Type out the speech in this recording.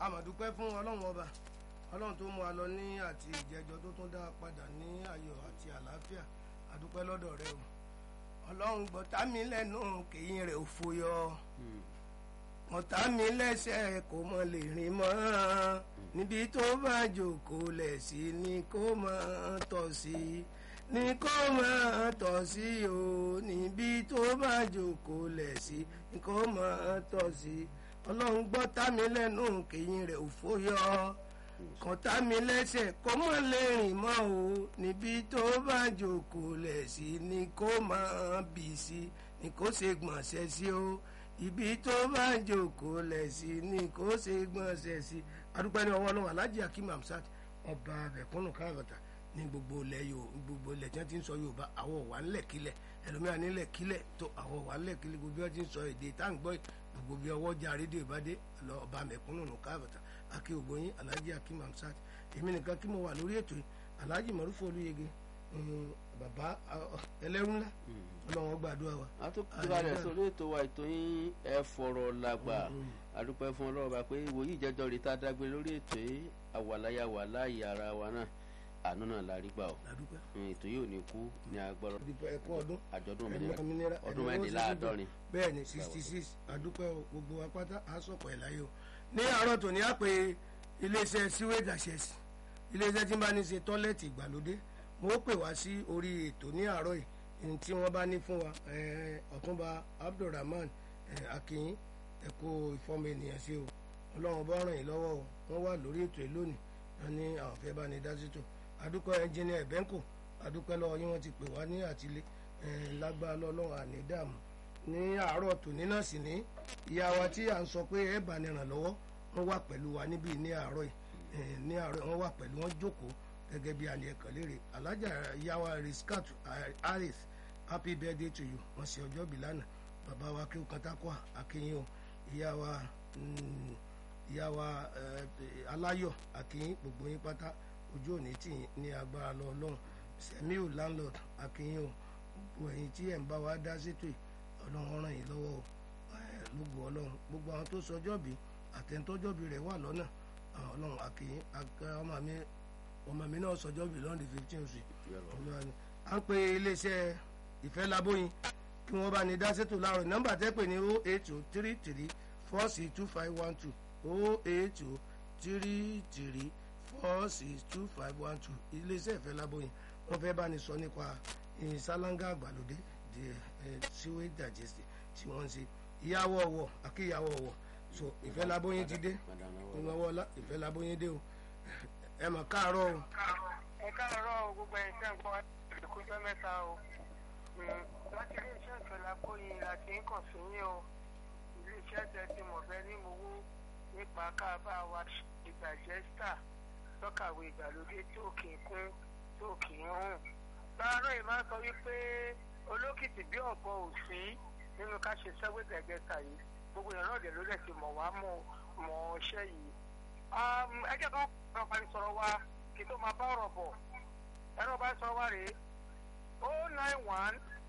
àmọ̀dúpẹ́ fún ọlọ́run ọba ọlọ́run tó mú wa lọ ní àti ìjẹjọ tó tún dá a padà ní ayọ̀ àti àlàáfíà àdúpẹ́ lọ́dọ̀ rẹ o ọlọ́run gbọ́tà mi lẹ́nu kèyìn rẹ̀ ò fòyọ ọ̀tá mi lẹ́sẹ̀ kò mọ lè rìn mọ́ níbi tó bá jókòó lẹ̀ sí ni kó máa tọ̀ sí ni kó máa tọ̀ sí o níbi tó bá jókòó lẹ̀ sí ni kó máa tọ̀ sí ọlọ́run gbọ́tà mi lẹ́nu kèyìn rẹ̀ ò fòyọ kọ̀tá mi lẹ́sẹ̀ kó mọ̀ lè rìn mọ́ o níbi tó bá jókòó lẹ̀ sí ni kó máa bì sí ni kó ṣe gbọ̀nsẹ̀ sí o ibi tó bá jókòó lẹ̀ sí ni kó ṣe gbọ̀nsẹ̀ sí adúpẹ́ ní ọwọ́ ọlọ́run alhaji akim hamsat ọba abẹ̀kúnnù káàkiri ní gbogbo ilẹ̀ yóò gbogbo ilẹ̀ tí wọ́n ti ń sọ yorùbá àwọ̀ wà ńlẹ̀ kílẹ̀ ẹlòmíràn nílẹ̀ kílẹ̀ tó àwọ̀ wà ńlẹ̀ kílẹ̀ gbogbo bí wọ́n ti ń sọ èdè tá à ń gbọ́ gbogbo bí ọwọ́ jà rédíò ìbádé lọ ọba mẹ̀kúnnù káàkiri akí ògbóyin alhaji akim hamsat èmi nìkan kí mo wà lórí ètò yìí alhaji marufu olúyege bàbá ẹlẹ́rú ńlá ọlọ́wọ́n gbàdúrà wa. a tún kíra rẹ̀ sórí ètò wa ètò yín ẹ fọ̀rọ̀ làgbà àdúpẹ́ fún ọlọ́run bá pé ìwòyí ìjẹ́jọ́ rẹ̀ tá a dágbé lórí ètò yìí àwàláyà wà láàyè ara wa náà àánú náà la rí gbà ó ètò yìí ò ní kú ní agbọ́rọ̀ ẹ̀kọ́ ọdún àjọ̀dún òmìnira ọdún mẹ́rìnláàádọ́rin. bẹ́ẹ̀ ni sixty six àdúpẹ́ gbogbo wa pátá àásọ̀pọ̀ ẹ̀ láyé o ní àárọ̀ tòní á pé iléeṣẹ́ sewage access iléeṣẹ́ tí ń bá ní ṣe tọ́lẹ̀tì ìgbàlódé mo ó pè wá sí orí ètò ní àárọ̀ yìí tí wọ́n bá ní fún wa ọ̀túnba abdulrahman akinyin ẹ̀kọ́ ìfọ́mọ ènìyàn sí o ọlọ́run bá ràn yín lọ́wọ́ o wọ́n wà lórí ètò yìí lónìí wọ́n ní àwọn fẹ́ bá ní dá sí tò adúpẹ́ ẹnjìnìà ẹ̀bẹ́ńkò adúpẹ́ lọ́wọ́ yín wọ́n ti pè wá ní àtìlé lágbára lọ́lọ́run àní dààmú ní àárọ̀ tòní náà sì ní ìyá wa tí à ń sọ pé ẹ bá ní ràn lọ́wọ́ wọ́n wà pẹ̀lú wa níbí ní àárọ̀ yìí ní àárọ̀ wọ́n wà pẹ̀lú wọn jókòó gẹ́gẹ́ bí alẹ́ ẹ̀kan léèrè alájà ìyá wa riskat harris happy birthday to you wọ́n ṣe ọjọ́ bí lánàá bàbá wa kí o kan tákọ́ akínyìn o ìyá wa ìyá wa aláyọ̀ akínyìn gbogbo yín pátá ojú òní tì yín ní agbára lọ ọlọ́run sẹ́miu landlord akínyìn o gbogbo ẹ̀yin tí ẹ̀ ń bá wa dá sétò yìí ọlọ́run ràn yín lọ́wọ́ o lógo ọlọ́run gbogbo àwọn tó sọjọ́ bí àtẹ̀ntọ́jọ́bí rẹ̀ wà lọ́nà ọlọ́run akínyìn ọmọ mi ọmọ mi náà sọjọ́ bí lọ́ndì fifteen oṣù à ń pe iléeṣẹ́ ìfẹ́ labóyin kí wọ́n bá ní dá sétò láàrọ̀ nọ́mbà tẹ́ pè ní o eight two three three four six two five one two o eight two three three four six two five one two iléeṣẹ́ ìfẹ́ labóyin wọ́n fẹ́ bá ní sọ nípa ìsálángà àgbàlódé di sewage digestive tí wọ́n ń ṣe ìyàwó ọ̀wọ̀ àkíyàwó ọ̀wọ̀ so ìfẹ́ labóyin ti dé ìnáwó ọlá ìfẹ́ labóyin dé o ẹ mọ̀ káàárọ̀ o. ẹ káàárọ̀ o gbogbo ẹ̀ ṣe ń gbọ́ ìkójọ́ mẹ́ta o láti ilé iṣẹ́ ìfẹ́lá kóyin láti ń kàn sí yín o ilé iṣẹ́ tẹ ti mọ̀ fẹ́ ní mowó nípa káàbá wa ìgbàjẹ́sítà lọ́kàwé ìgbàlódé tó kì í kún tó kì í hùn. láàárọ̀ yìí máa ń sọ wípé olókìtì bí ọ̀bọ ò sí nínú ká ṣe sẹ́wé gẹ̀gẹ́ta yìí gbogbo èèyàn náà dẹ̀ ló dẹ̀ ti mọ̀ wá mọ̀ mọ̀ ọṣẹ́ yìí. ẹjẹ́ kan kan parí sọ̀rọ̀ wa kí tó máa bá ọ̀rọ̀ bọ̀ ẹ̀rọ bá sọ wá rèé o nine one